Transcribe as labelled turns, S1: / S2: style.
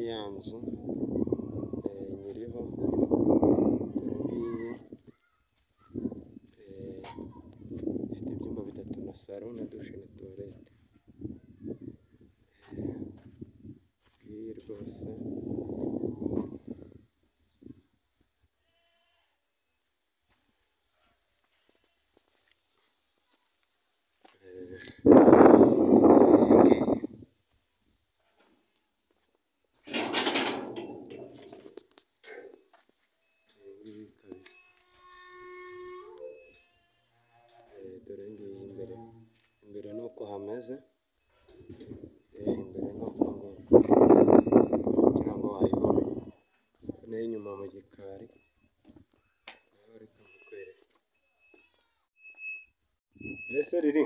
S1: ya nzu eh, nyiriho iyi ngiyi eh, ifite ibyumba bitatu na saro na dushe na tuwarete iyi rwose eh, iyi ngiyi. Iyi kabisa Eh, dore ngiyi imbere imbere ni uko hameze Eh, imbere ni uko nguko kugira ngo wayibone n'inyuma mu gikari naho reka nkukwereke mbese riri